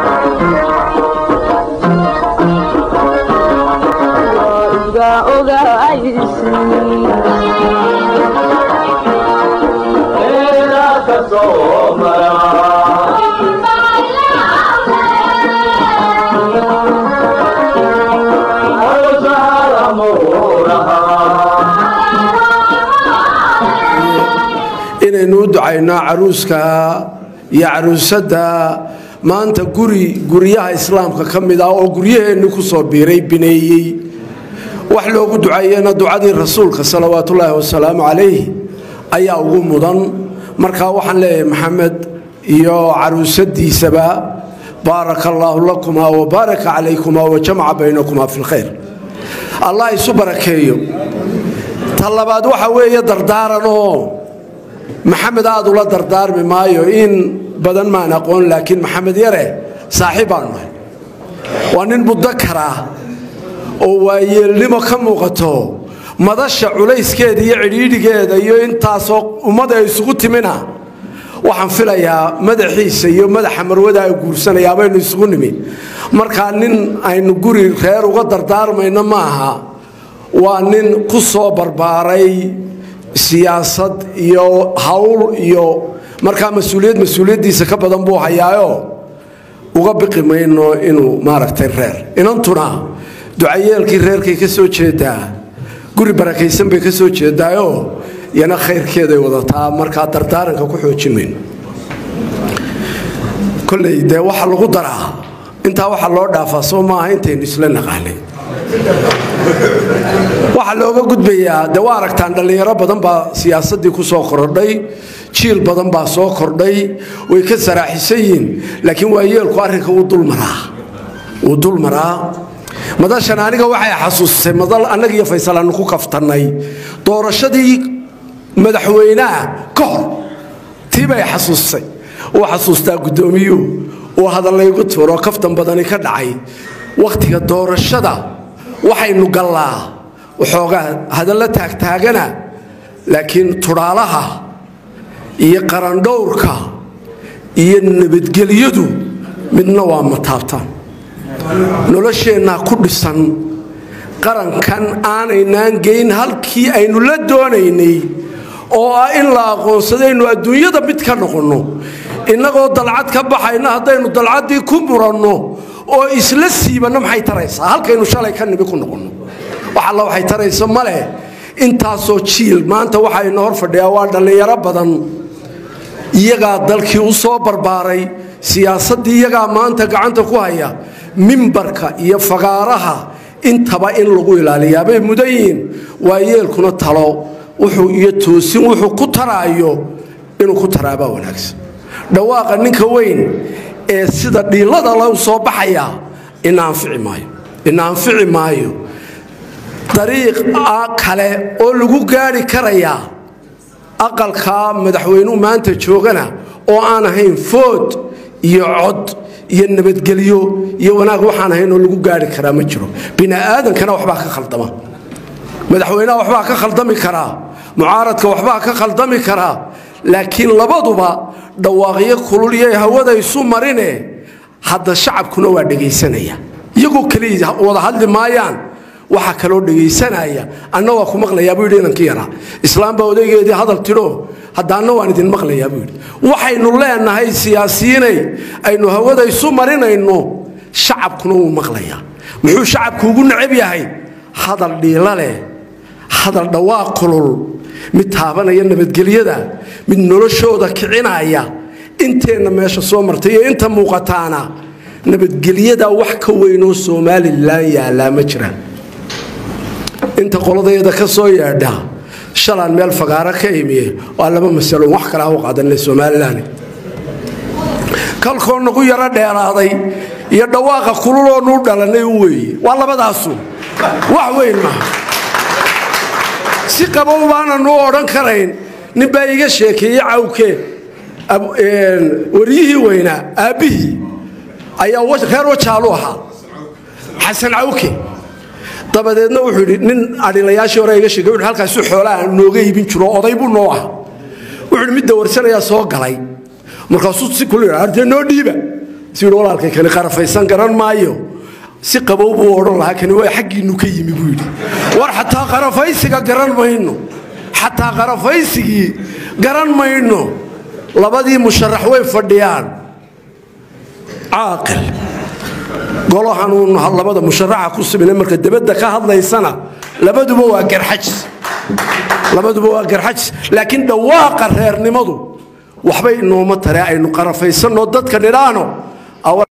inaynu u ducayno caruuska iyo caruusadda maanta guri guryaha islaamka ka mid ah oo guryaheenni ku soo biiray bineeyey wax loogu duceeyena ducadii rasuulka salawaatullaahi wasalaamu calayh ayaa ugu mudan markaa waxaan leeyahay maxamed iyo caruusadiisaba baaraka allaahu lakumaa wabaaraka calaykumaa wajamaca baynakumaa fi lkhayr allah isu barakeeyo ta labaad waxa weeye dardaaranoo maxamed aad ula dardaarmi maayo in badan maan aqoon laakiin maxamed yare saaxiib baanu nahay waa nin mudakaraa oo waayeelnimo ka muuqato madasha culayskeeda iyo cidhiidhigeeda iyo intaasoo ummadda ay isugu timina waxaan filayaa madaxiisa iyo madaxa marwada ay guursanayaa baynu isugu nimi markaa nin aynu guri reer uga dardaarmayno ma aha waa nin ku soo barbaaray siyaasad iyo hawl iyo markaa mas-uuliyad mas-uuliyaddiisa ka badan buu hayaayo uga biqi mayno inuu maaragtay reer inantuna ducayeelkii reerkay ka soo jeedaa guri barakaysan bay ka soo jeedaayo yana khayrkeeday wadataa markaa dardaaranka ku xoojin mayno koley dee waxa lagu daraa intaa waxa loo dhaafaa soo maaha intaynu isla naqaanay waxaa looga gudbayaa de waa aragtaan dhallinyaro badan baa siyaasadii ku soo korodhay jiil badan baa soo kordhay way ka saraaxisan yihiin laakiin waayeelku arrinka wuu dulmaraa wuu dulmaraa madashan aniga waxay xasuusisay madal annaga iyo faysal aanu ku kaftannay doorashadii madaxweynaha ka hor tii bay xasuusisay uu xasuustaa guddoomiyuhu uu hadallaygu tuuro kaftan badani ka dhacay wakhtiga doorashada waxaynu gallaa waxoogaa hadalla taagtaagana laakiin tudhaalaha iyo qarandhowrka iyo nabadgelyadu midna waa mataabtaan nolosheennaa ku dhisan qarankan aanaynaan geyn halkii aynu la doonaynay oo ah in la aqoonsadaynu adduunyada mid ka noqonno innagoo dalcad ka baxayna haddaynu dalcaddii ku muranno oo isla siibanno maxay taraysaa halkaynu shalay ka nibi ku noqonno wax alla waxay tarayso ma leh intaasoo jiil maanta waxaynu hor fadhiyaa waa dhallinyaro badan iyagaa dalkii u soo barbaaray siyaasaddii iyagaa maanta gacanta ku haya mimbarka iyo fagaaraha intaba in lagu ilaaliyaa bay mudan yihiin waayeelkuna talo wuxuu iyo toosin wuxuu ku taraayo inuu ku taraabaa wanaagsan dhawaaqa ninka weyn ee sida dhiilada la soo baxaya ina anfici maayo ina anfici maayo dariiq kale oo lagu gaari karayaa aqalkaa madaxweynuhu maanta joogana oo aan ahayn food iyo cod iyo nabadgelyo iyo wanaag waxaan ahayn oo lagu gaari karaa ma jiro bini'aadankana waxbaa ka khaldama madaxweynaha waxbaa ka khaldami karaa mucaaradka waxbaa ka khaldami karaa laakiin labaduba dhawaaqyo kululyo hawada isu marine hadda shacabkuna waa dhegaysanaya iyagoo keliya wada hadli maayaan waxaa kaloo dhegaysanaya anna waa ku maqlayaa buu yidhi inankii yaraa islaambaa odaygeedii hadal tidho haddaanna waan idin maqlayaa buu yidhi waxaynu leenahay siyaasiyiinay aynu hawada isu marinayno shacabkuna wuu maqlayaa muxuu shacabku ugu necab yahay hadal dhiila leh hadal dhawaaq kulul mid taabanaya nabadgelyada mid noloshooda kicinaya inteenna meesha soo martay iyo inta muuqataana nabadgelyada wax ka weynoo somalilan yaallaa ma jiraan inta qoladeeda ka soo yeedha shalaan meel fagaaro ka imiye waa laba masalo wax kale ha u qaadanle somalilan kalkoo nagu yaro dheeraaday iyo dhawaaqa kululoo nuu dhalanay u weeye waa labadaasu wax weyn maaha si qabow baananu odhan karayn ninbaa iga sheekeeyey cawke waryihii weynaa aabbihii ayaa reer wajaalu ahaa xasan cawke dabadeedna wuxuu yidhi nin adhilayaashii hore iga sheegay wuxuu halkaasu xoolaha nooga iibin jiro oday buu noo ah wuxuu yidhi mid dawarsanayaa soo galay markaasuu si kulu yidhi ardee noo dhiiba si yidhi walaalkay kani qarafaysan garan maayo si qabow buu odhan lahaa kani waa xaggiinnu ka yimi buu yidhi war xataa qarafaysiga garan mayno xataa qarafaysigii garan mayno labadii musharax way fadhiyaan caaqil golahanuun labada musharaxa ku simine marka debadda ka hadlaysana labaduba waa garxajis labaduba waa garxajis laakiin dhawaaqa reernimadu waxbay inooma tare aynu qarafaysanno dadka nidhaano